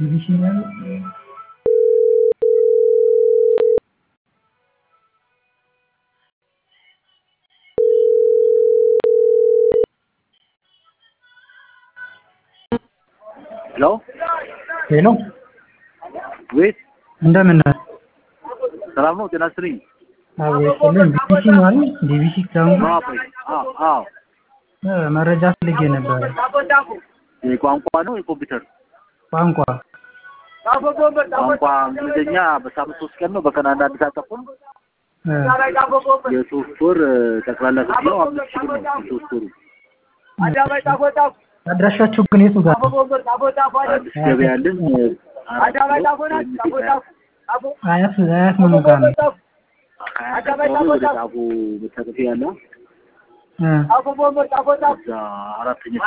ዲቪዥናል ሄሎ ሄሎ ቤት እንደምን ነህ? ሰላም ነው? ጤና ይስጥልኝ። አቤስልን ዲቪሲ ማለት ዲቪሲ ካምፕ አዎ ቆይ፣ አዎ አዎ። መረጃ ፈልጌ ነበረ። የቋንቋ ነው የኮምፒውተር ቋንቋ ቋንቋ እንግሊዝኛ በሳምንት ሶስት ቀን ነው። በቀን አንድ አንድ ሰዓት ተኩል እ፣ የሶስት ወር ጠቅላላ ክፍያው አምስት ሺህ ብር ነው። የሶስት ወሩ አድራሻችሁ ግን የቱ ጋር ነው? አዲስ ገበያ ያለን አራት አያት አያት ምኑ ጋር ነው? አካባቢ ወደ ጣፎ መታጠፊያ ያለው እ፣ እዛ አራተኛ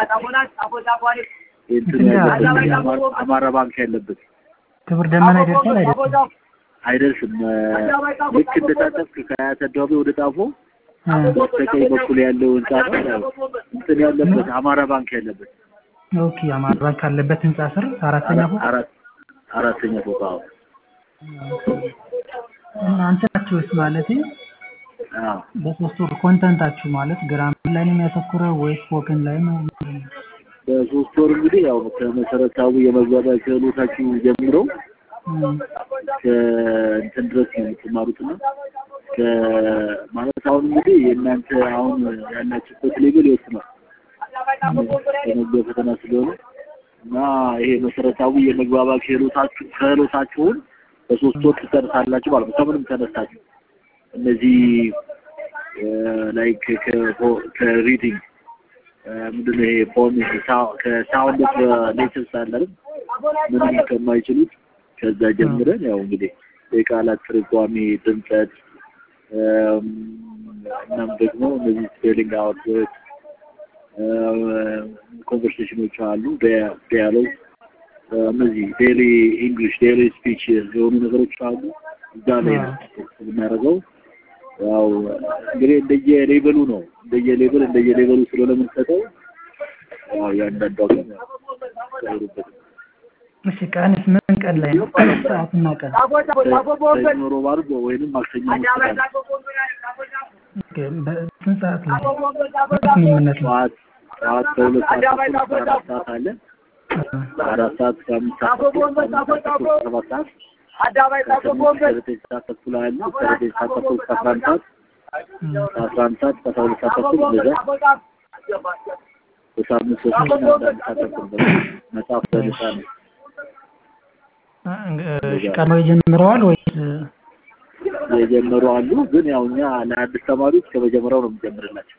እንትን ያለበት አማራ- አማራ ባንክ ያለበት ክብር ደመና ይደርሳል አይደለም? አይደርስም። ልክ እንደታጠፍክ ከአያት አደባባይ ወደ ጣፎ እ፣ በስተቀኝ በኩል ያለው ህንጻ ነው ያው እንትን ያለበት አማራ ባንክ ያለበት ኦኬ አማራ ባንክ ካለበት ህንጻ ስር አራተኛ ፎቅ አራት አራተኛ ፎቅ አዎ እናንተ ናችሁስ ማለት አዎ በሶስት ወር ኮንተንታችሁ ማለት ግራመር ላይ ነው የሚያተኩረው ወይስ ስፖክን ላይ ነው? በሶስት ወር እንግዲህ ያው ከመሰረታዊ የመግባቢያ ክህሎታችሁ ጀምሮ እ፣ ከእንትን ድረስ ነው የምትማሩት እና ማለት አሁን እንግዲህ የእናንተ አሁን ያላችሁበት ሌቭል ይወስናል የመግቢያ ፈተና ስለሆነ እና ይሄ መሰረታዊ የመግባቢያ ክህሎታችሁ ክህሎታችሁን በሶስት ወር ትጨርሳላችሁ ማለት ነው። ከምንም ተነስታችሁ እነዚህ ላይክ ከሪዲንግ ምንድን ነው ይሄ ፎን ከሳውንድ ኦፍ ሌተርስ አለ አይደል? ምንም ከማይችሉት ከዛ ጀምረን ያው እንግዲህ የቃላት ትርጓሜ፣ ድምጸት እናም ደግሞ እነዚህ ስፔሊንግ አውትወርድ ኮንቨርሴሽኖች አሉ፣ ዲያሎግ እነዚህ ዴሊ ኢንግሊሽ ዴሊ ስፒች የሆኑ ነገሮች አሉ። እዛ ላይ ነው የምናደርገው። ያው እንግዲህ እንደየ ሌቨሉ ነው እንደየ ሌቨል እንደየ ሌቨሉ ስለሆነ የምንሰጠው ያው ያንዳንዱ ግን ያወሩበት እሺ ቀንስ ምን ቀን ላይ ነው? ሰዓትና ቀን ሰኞ፣ ሮብ፣ ዓርብ ወይንም ማክሰኞ መስጠት ኦኬ፣ በስንት ሰዓት ላይ ስምምነት ነው? ጠዋት ጠዋት ከሁለት ሰዓት ተኩል እስከ አራት ሰዓት አለ። አራት ሰዓት እስከ አምስት ሰዓት ተኩል ከአምስት ሰዓት ተኩል እስከ ሰባት ሰዓት ከስምንት እስከ ዘጠኝ ሰዓት ተኩል አለ። ከዘጠኝ ሰዓት ተኩል እስከ አስራ አንድ ሰዓት ከአስራ አንድ ሰዓት እስከ አስራ ሁለት ሰዓት ተኩል እንደዛ በሳምንት ሶስት ቀን አንድ አንድ ሰዓት ተኩል መጽሐፍ በነፃ ነው። እሺ ቀድመው ጀምረዋል ወይስ የጀመሩ አሉ። ግን ያው እኛ ለአዲስ ተማሪዎች ከመጀመሪያው ነው የምንጀምርላቸው።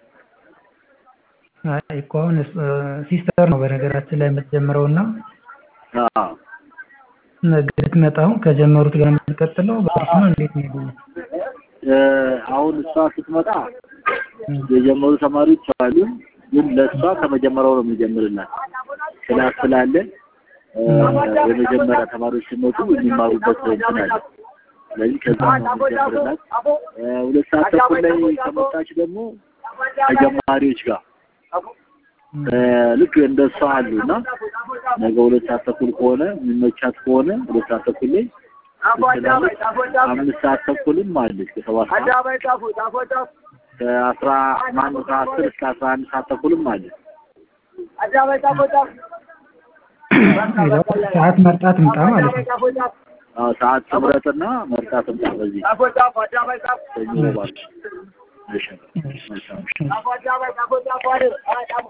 አይ እኮ አሁን ሲስተር ነው በነገራችን ላይ የምትጀምረው እና አዎ ነገ ልትመጣው ከጀመሩት ጋር የምትቀጥለው በእርሱ ነው እንዴት ነው? እ አሁን እሷ ስትመጣ የጀመሩ ተማሪዎች አሉ። ግን ለእሷ ከመጀመሪያው ነው የምንጀምርላት ክላስ ስላለ እ የመጀመሪያ ተማሪዎች ሲመጡ የሚማሩበት እንትን አለ። ስለዚህ ከዛ ነው የምንጀምርላት። እ ሁለት ሰዓት ተኩል ላይ ከመጣች ደግሞ ከጀማሪዎች ጋር እ ልክ እንደ እሷ አሉ እና ነገ ሁለት ሰዓት ተኩል ከሆነ የሚመቻት ከሆነ ሁለት ሰዓት ተኩል ላይ ትችላለች። አምስት ሰዓት ተኩልም አለች ከሰባት ሰዓት ከአስራ ማነው ከአስር እስከ አስራ አንድ ሰዓት ተኩልም አለች። ሰዓት መርጣ ትምጣ ማለት ነው። አዎ ሰዓት ትምረጥና መርጣ ትምጣ። በዚህ ሰኞ ባል እሺ መልካም እሺ